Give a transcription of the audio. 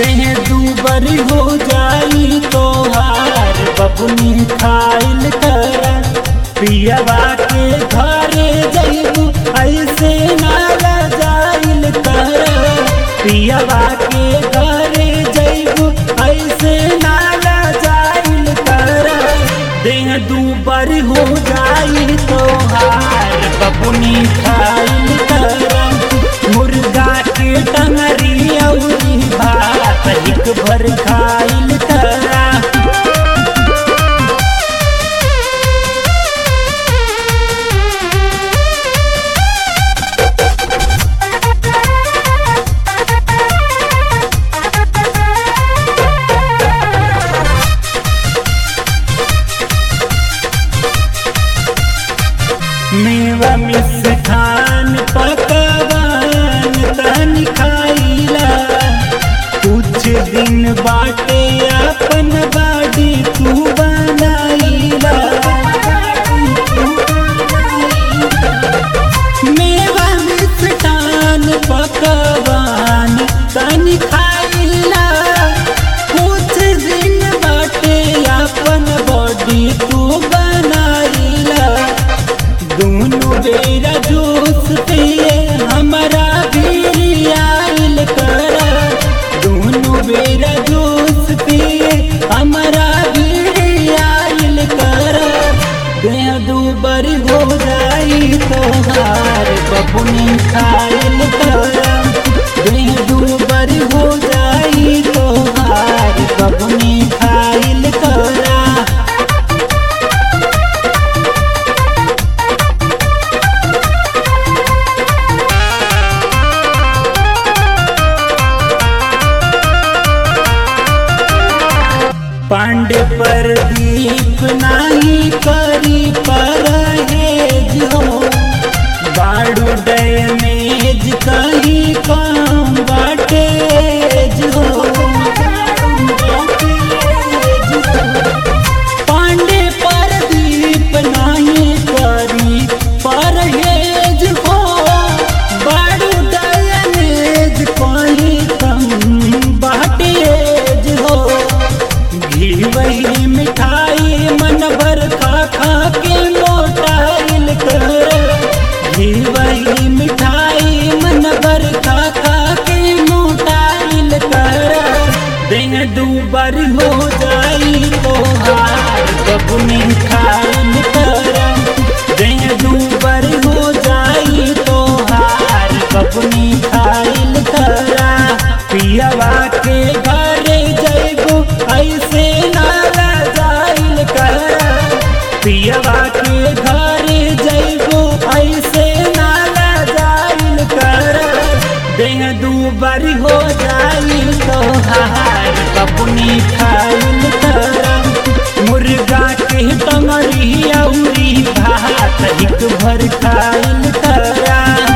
देह दूबर हो जाई तोहार बबुनी खाइल कर पियवा के घरे जइबू ऐसे नाला जाइल कर पियवा के घरे जइबू ऐसे नाला जाइल कर देह दूबर हो जाई तोहार बबुनी खाइल कर मुर्गा के टंगरी अउरी भात हिक भर खाइल करा मेवा मिष्ठान पकवान तन खाइला कुछ दिन बाटे अपन बाड़ी तू बनाइला मेवा मिष्ठान पकवान तन खाइला कुछ दिन बाटे अपन बॉडी तू बनाइला दोनों बेरा जूस पिए हमारा भी आइल कर दोनों बेरा जूस पिए हमारा भी आइल कर देह दूबर हो जाई तोहार बबुनी खाइल कर देह दूबर हो जाई तोहार बबुनी खाइल करा पांडे पर दीप नाही करी परहेज हो बाड़ू डैमेज कहीं काम बाटेज हो पांडे पर दीप नाही करी परहेज हो बाड़ू डैमेज कहीं कम बाटेज हो घी वही मिठाई मन भर खा खा के मोटाइल कर घी वही मिठाई मन भर खा खा के मोटाइल कर दिन दूबर हो जाई तोहार बबुनी खाइल कर दिन दूबर हो जाई तोहार बबुनी खाइल करा पियवा के घरे जइबू ऐसे नाला जाइल कर पियवा के घरे जइबू ऐसे नाला जाइल कर देह दूबर हो जाई तोहार बबुनी खाइल कर मुर्गा के टंगरी अउरी भात हिक भर खाइल करा